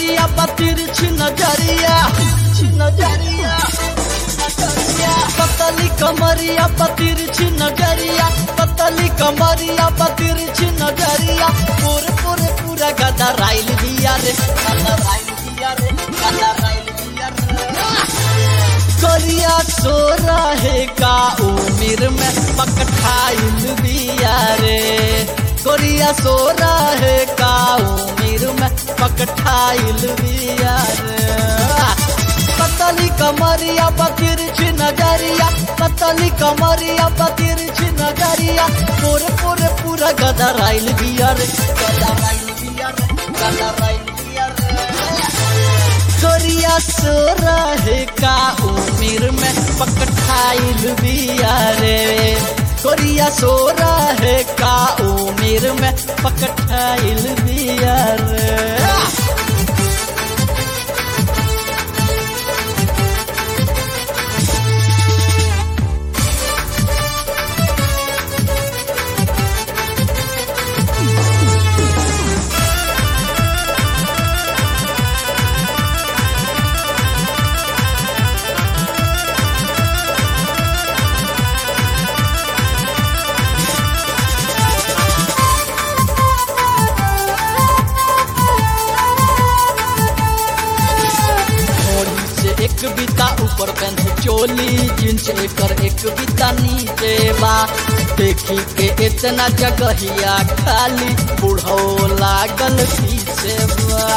कमरिया बतिर नजरिया नजरिया पतली कमरिया बतिर नजरिया पतली कमरिया बतिर नजरिया पूरे पूरे पूरा गदा राइल दिया रे गदा राइल दिया रे गदा राइल दिया रे करिया सो रहे का उमिर में पकठाइल दिया रे कोरिया सो रहे का उमिर में पकठाइल दिया रे पतली कमरिया बतिर नजरिया पतली कमरिया बतिर नजरिया पूरे पूरे पूरा गदा राइल बिया रे गदा राइल बिया रे गदा राइल बिया रे कोरिया सो रहे का उमिर में पकठाइल बिया रे कोरिया सो रहे का उमिर में पकठाइल बिया रे घोड़ी से एक बीता ऊपर पेंथ चोली जींस एकर एक बीता नीचे बा देखी के इतना जगहिया खाली बुढ़ो लागल पीछे बा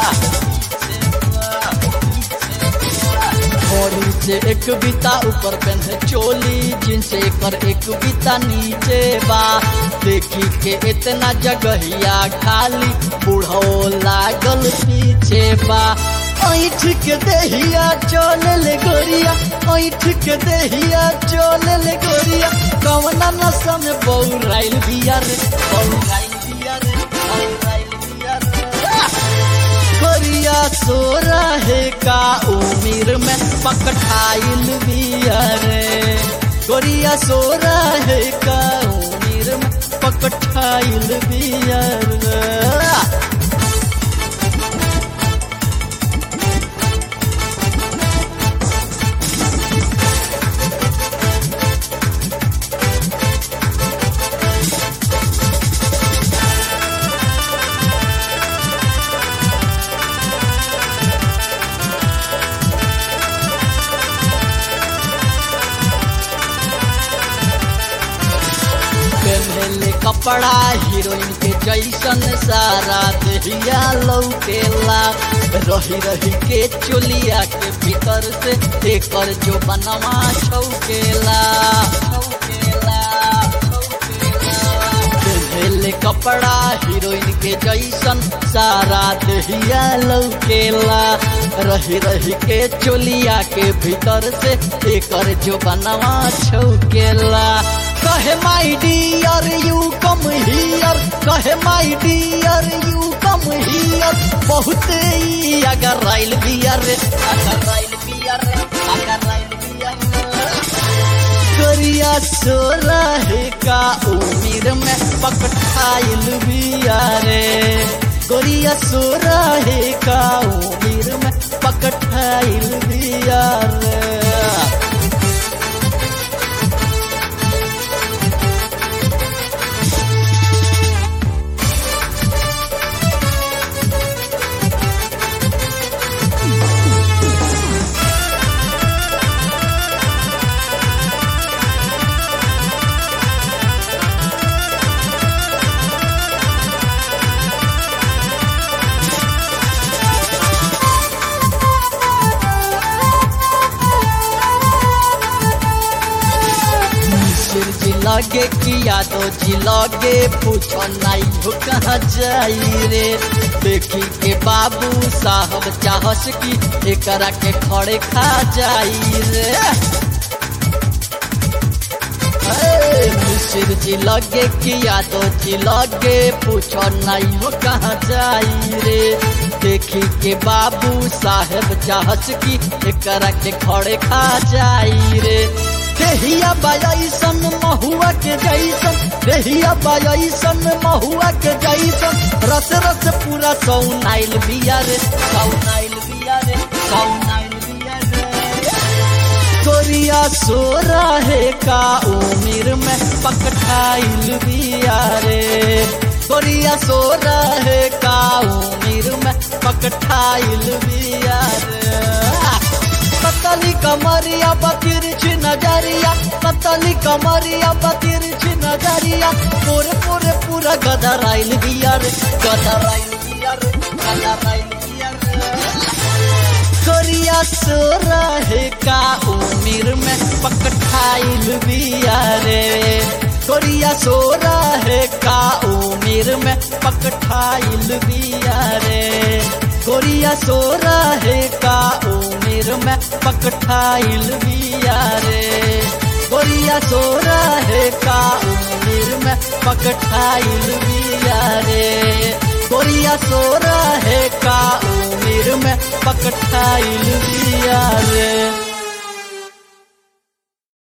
घोड़ी से एक बीता ऊपर पेंथ चोली जींस एकर एक बीता नीचे बा देखी के इतना जगहिया खाली बुढ़ो लागल पीछे बा ऐठ के देहिया चल ले गोरिया ऐठ के देहिया चल ले गोरिया कवना नशा में बौराइल बिया रे बौराइल बिया रे बौराइल बिया रे गोरिया सो रहे का उमिर में पकठाइल बिया रे गोरिया सो रहे का उमिर में पकठाइल बिया रे पहले कपड़ा हीरोइन के जैसन सारा देहिया लौकेला रही रही के चोलिया के भीतर से एकर जो बनवा छौकेला छौकेला पहले कपड़ा हीरोइन के जैसन सारा देहिया लौकेला रही रही के चोलिया के भीतर से एकर जो बनवा छौकेला कहे my dear you come here कहे my dear you come here बहुत ही अगर राइल बियर रे अगर राइल बियर रे अगर राइल बियर करिया सो रहे का उम्र में पकठाइल बिया रे गोरिया सो रहे का उम्र में पकठाइल बिया रे मिसिर जी लगे किया तो जी लगे पूछो नहीं हो कहाँ जाई रे देखी के बाबू साहब चाहस की एकरा के खड़े खा जाई रे ए, मिसिर जी लगे किया तो जी लगे पूछो नहीं हो कहाँ जाई रे देखी के बाबू साहेब चाहस की एकरा के खड़े खा जाई रे देहिया बायसन महुआ के जैसन देहिया बायसन महुआ के जैसन रस रस पूरा सौनाइल बिया रे सौनाइल बिया रे सौनाइल बिया रे कोरिया सो रहे का उमिर में पकठाइल बिया रे कोरिया सो रहे का उमिर में पकठाइल बिया रे पतली कमरिया बतिरछी नजरिया पतली कमरिया बतिरछी नजरिया पूरे पूरे पूरा गदराइल बिया रे गदराइल बिया रे गदराइल बिया रे कोरिया सो रहे का उमिर में पकठाइल बिया रे कोरिया सो रहे का उमिर में पकठाइल बिया रे कोरिया सो रहे का उमिर में पकठाइल बिया रे कोरिया सो रहे का उमिर में पकठाइल बिया रे कोरिया सो रहे का उमिर में पकठाइल बिया रे